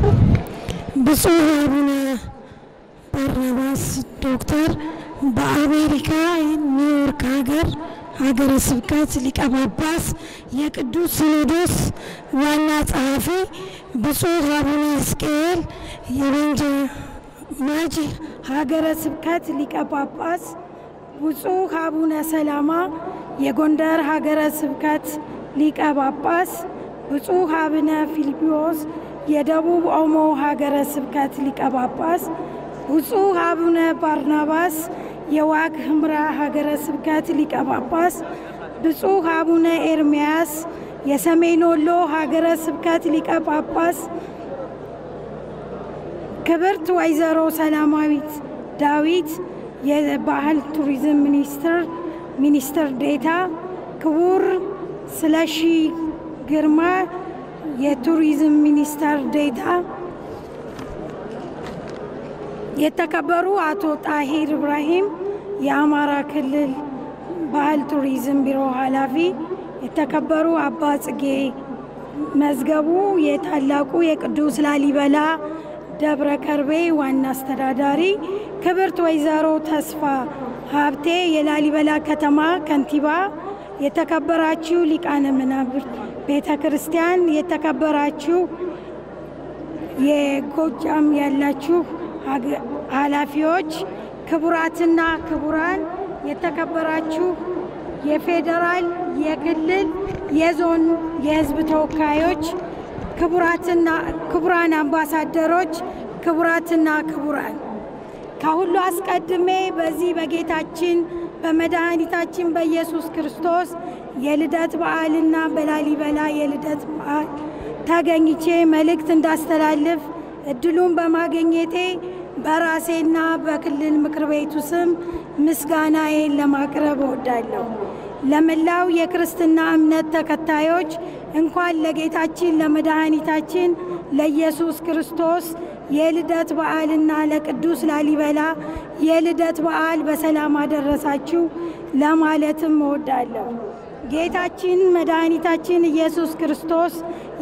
ብፁዕ አቡነ ባርናባስ ዶክተር በአሜሪካ ኒውዮርክ ሀገር ሀገረ ስብከት ሊቀ ጳጳስ የቅዱስ ሲኖዶስ ዋና ጸሐፊ፣ ብፁዕ አቡነ ሕዝቅኤል የቤንጃ ማጂ ሀገረ ስብከት ሊቀ ጳጳስ፣ ብፁዕ አቡነ ሰላማ የጎንደር ሀገረ ስብከት ሊቀ ጳጳስ፣ ብፁዕ አቡነ ፊልጶስ የደቡብ ኦሞ ሀገረ ስብከት ሊቀ ጳጳስ፣ ብፁዕ አቡነ ባርናባስ የዋግ ህምራ ሀገረ ስብከት ሊቀ ጳጳስ፣ ብፁዕ አቡነ ኤርምያስ የሰሜን ወሎ ሀገረ ስብከት ሊቀ ጳጳስ፣ ክብርት ወይዘሮ ሰላማዊት ዳዊት የባህል ቱሪዝም ሚኒስትር ሚኒስትር ዴታ፣ ክቡር ስለሺ ግርማ የቱሪዝም ሚኒስተር ዴታ፣ የተከበሩ አቶ ጣሂር ኢብራሂም የአማራ ክልል ባህል ቱሪዝም ቢሮ ኃላፊ፣ የተከበሩ አባ ጽጌ መዝገቡ የታላቁ የቅዱስ ላሊበላ ደብረ ከርቤ ዋና አስተዳዳሪ፣ ክብርት ወይዘሮ ተስፋ ሀብቴ የላሊበላ ከተማ ከንቲባ፣ የተከበራችሁ ሊቃነ መናብርት ቤተ ክርስቲያን፣ የተከበራችሁ የጎጃም ያላችሁ ኃላፊዎች፣ ክቡራትና ክቡራን፣ የተከበራችሁ የፌዴራል፣ የክልል፣ የዞን የሕዝብ ተወካዮች፣ ክቡራትና ክቡራን አምባሳደሮች፣ ክቡራትና ክቡራን ከሁሉ አስቀድሜ በዚህ በጌታችን በመድኃኒታችን በኢየሱስ ክርስቶስ የልደት በዓልና በላሊበላ የልደት በዓል ተገኝቼ መልእክት እንዳስተላልፍ እድሉን በማግኘቴ በራሴና በክልል ምክር ቤቱ ስም ምስጋናዬን ለማቅረብ እወዳለሁ። ለመላው የክርስትና እምነት ተከታዮች እንኳን ለጌታችን ለመድኃኒታችን ለኢየሱስ ክርስቶስ የልደት በዓልና ለቅዱስ ላሊበላ የልደት በዓል በሰላም አደረሳችሁ ለማለትም እወዳለሁ። ጌታችን መድኃኒታችን ኢየሱስ ክርስቶስ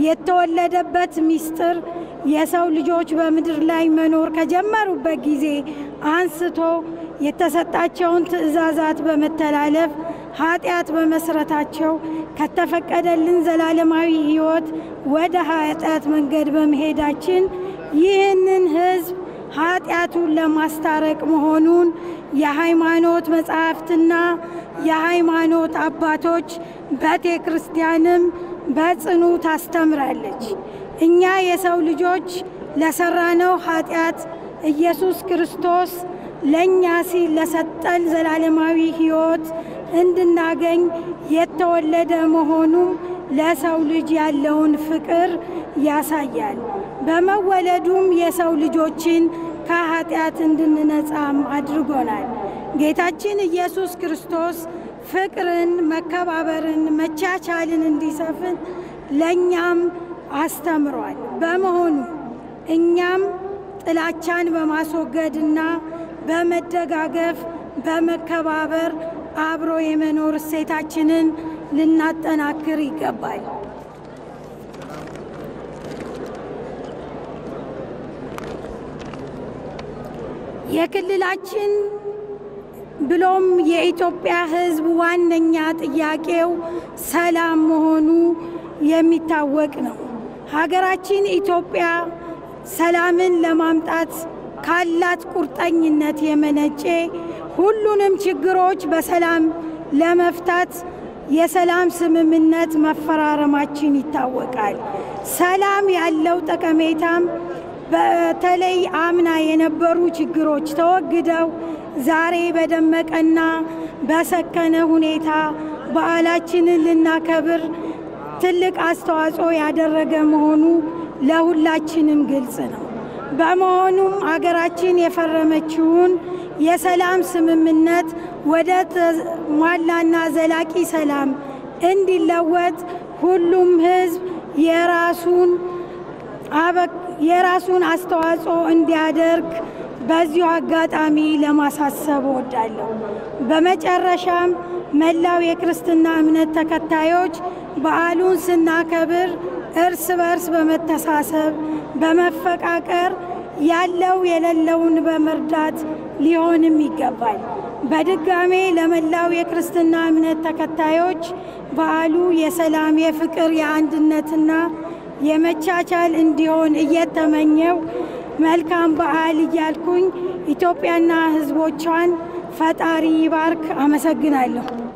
የተወለደበት ምስጢር የሰው ልጆች በምድር ላይ መኖር ከጀመሩበት ጊዜ አንስቶ የተሰጣቸውን ትእዛዛት በመተላለፍ ኃጢአት በመስረታቸው ከተፈቀደልን ዘላለማዊ ሕይወት ወደ ኃጢአት መንገድ በመሄዳችን ይህንን ሕዝብ ኃጢአቱን ለማስታረቅ መሆኑን የሃይማኖት መጻሕፍትና የሃይማኖት አባቶች ቤተ ክርስቲያንም በጽኑ ታስተምራለች። እኛ የሰው ልጆች ለሰራነው ኃጢአት ኢየሱስ ክርስቶስ ለእኛ ሲል ለሰጠን ዘላለማዊ ሕይወት እንድናገኝ የተወለደ መሆኑ ለሰው ልጅ ያለውን ፍቅር ያሳያል። በመወለዱም የሰው ልጆችን ከኃጢአት እንድንነጻም አድርጎናል። ጌታችን ኢየሱስ ክርስቶስ ፍቅርን፣ መከባበርን፣ መቻቻልን እንዲሰፍን ለእኛም አስተምሯል። በመሆኑ እኛም ጥላቻን በማስወገድና በመደጋገፍ በመከባበር አብሮ የመኖር እሴታችንን ልናጠናክር ይገባል። የክልላችን ብሎም የኢትዮጵያ ሕዝብ ዋነኛ ጥያቄው ሰላም መሆኑ የሚታወቅ ነው። ሀገራችን ኢትዮጵያ ሰላምን ለማምጣት ካላት ቁርጠኝነት የመነጨ ሁሉንም ችግሮች በሰላም ለመፍታት የሰላም ስምምነት መፈራረማችን ይታወቃል። ሰላም ያለው ጠቀሜታም በተለይ አምና የነበሩ ችግሮች ተወግደው ዛሬ በደመቀና በሰከነ ሁኔታ በዓላችንን ልናከብር ትልቅ አስተዋጽኦ ያደረገ መሆኑ ለሁላችንም ግልጽ ነው። በመሆኑም አገራችን የፈረመችውን የሰላም ስምምነት ወደ ተሟላና ዘላቂ ሰላም እንዲለወጥ ሁሉም ሕዝብ የራሱን የራሱን አስተዋጽኦ እንዲያደርግ በዚሁ አጋጣሚ ለማሳሰብ እወዳለሁ። በመጨረሻም መላው የክርስትና እምነት ተከታዮች በዓሉን ስናከብር እርስ በርስ በመተሳሰብ በመፈቃቀር ያለው የሌለውን በመርዳት ሊሆንም ይገባል። በድጋሜ ለመላው የክርስትና እምነት ተከታዮች በዓሉ የሰላም፣ የፍቅር፣ የአንድነትና የመቻቻል እንዲሆን እየተመኘው መልካም በዓል እያልኩኝ ኢትዮጵያና ሕዝቦቿን ፈጣሪ ይባርክ። አመሰግናለሁ።